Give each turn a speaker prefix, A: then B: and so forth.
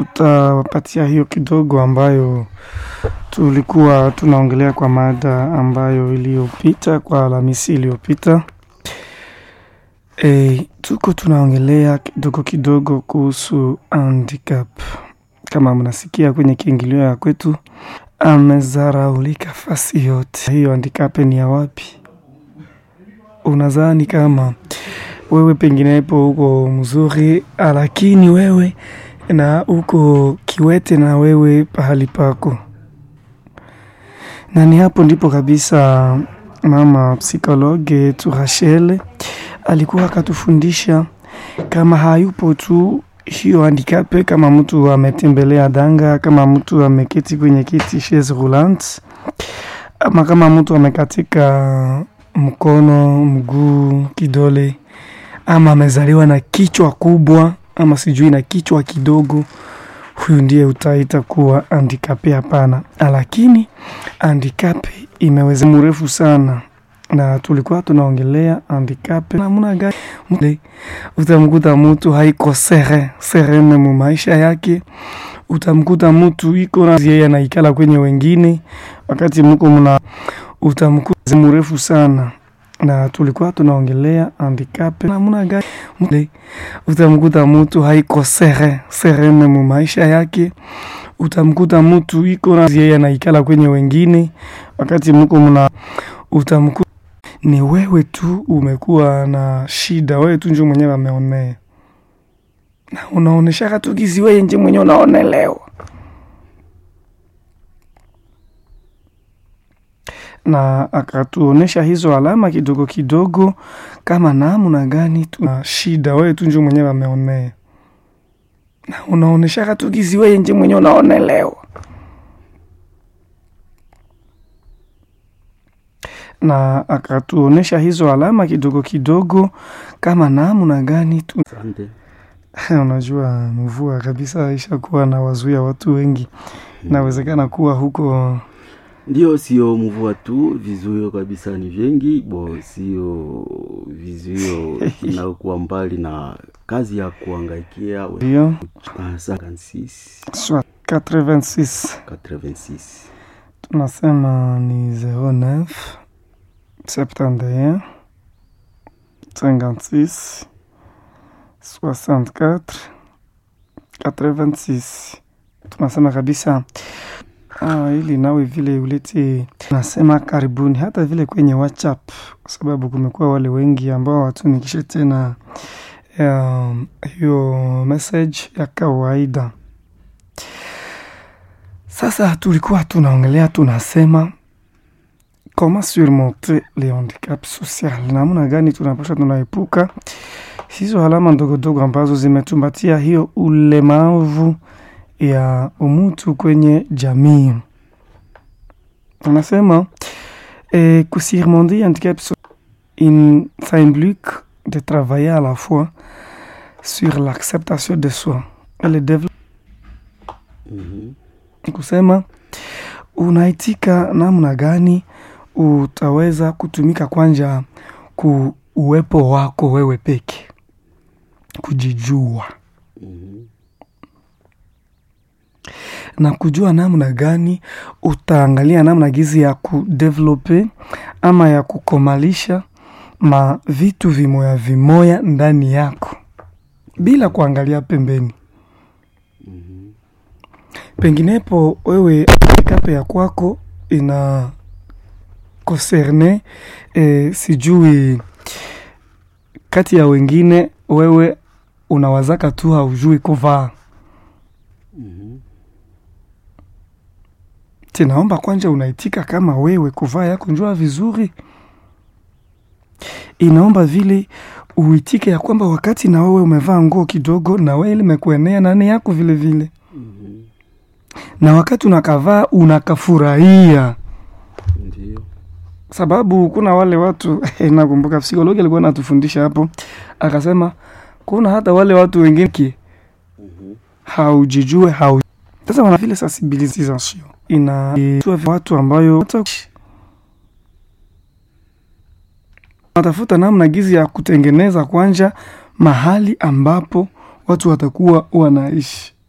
A: tutapatia hiyo kidogo ambayo tulikuwa tunaongelea kwa mada ambayo iliyopita kwa Alhamisi iliyopita. E, tuko tunaongelea kidogo kidogo kuhusu handicap. Kama mnasikia kwenye kiingilio ya kwetu, amezaraulika fasi yote. Hiyo handicap ni ya wapi? Unadhani kama wewe penginepo uko mzuri, lakini wewe na uko kiwete na wewe pahali pako, na ni hapo ndipo kabisa mama psikologe yetu Rachel alikuwa akatufundisha kama hayupo tu hiyo handicap, kama mtu ametembelea danga, kama mtu ameketi kwenye kiti chaise roulante, ama kama mtu amekatika mkono, mguu, kidole, ama amezaliwa na kichwa kubwa, ama sijui na kichwa kidogo, huyu ndiye utaita kuwa handicap? Hapana, lakini handicap imeweza mrefu sana na tulikuwa tunaongelea handicap namna gani utamkuta mtu haiko sere serene mu maisha yake. Utamkuta mtu iko na yeye anaikala kwenye wengine, wakati mko mna utamkuta mrefu sana na tulikuwa tunaongelea handicap namna gani utamkuta mtu haiko sere serene mu maisha yake. Utamkuta mtu iko na yeye anaikala kwenye wengine, wakati mko mna utamkuta ni wewe tu umekuwa na shida, wewe tu njo mwenyewe ameonea na unaoneshaka tu gizi, wewe nje mwenyewe unaonelewa. Na akatuonesha hizo alama kidogo kidogo, kama namna gani tuna shida, wewe tu njo mwenyewe ameonea na unaoneshaka tu gizi, wewe nje mwenyewe unaonelewa. na akatuonesha hizo alama kidogo kidogo, kama namna gani tu. Unajua, mvua kabisa ishakuwa na wazuia watu wengi, inawezekana kuwa huko
B: ndio, sio mvua tu, vizuio kabisa ni vingi bo, sio vizuio vinakuwa mbali na kazi ya kuangaikia
A: ndio
B: 56
A: soit 86
B: 86
A: tunasema ni 09 71 56 64 86. Tunasema kabisa ah, ili nawe vile ulete, tunasema karibuni, hata vile kwenye WhatsApp, kwa sababu kumekuwa wale wengi ambao watumikishe tena um, hiyo message ya kawaida. Sasa tulikuwa tunaongelea tunasema comment surmonter les handicaps social, namna gani tunapasha tunaepuka hizo alama ndogo ndogo ambazo zimetumbatia hiyo ulemavu ya umutu kwenye jamii. Tunasema eh, kusurmonter handicap in ça implique de travailler à la fois sur l'acceptation de soi et le développement
B: Mhm.
A: kusema unaitika namna gani utaweza kutumika kwanja ku uwepo wako wewe peke, kujijua
B: Mhm.
A: na kujua namna gani utaangalia namna gizi ya kudevelope ama ya kukomalisha ma vitu vimoya vimoya ndani yako bila kuangalia pembeni.
B: Mhm.
A: penginepo wewe kape ya kwako ina konserne eh, sijui kati ya wengine, wewe unawazaka tu haujui kuvaa.
B: Mhm.
A: Tinaomba kwanja unaitika kama wewe kuvaa yako njua vizuri, inaomba vile uitike ya kwamba wakati na wewe umevaa nguo kidogo, na wewe limekuenea nani yako vile vile
B: Mhm.
A: na wakati unakavaa unakafurahia,
B: Ndio.
A: sababu kuna wale watu nakumbuka psikologi alikuwa anatufundisha hapo, akasema kuna hata wale watu wengine ki
B: Mhm.
A: haujijue hau sasa, wana vile sensibilisation ina watu ambayo natafuta namna gizi ya kutengeneza kwanja mahali ambapo watu watakuwa wanaishi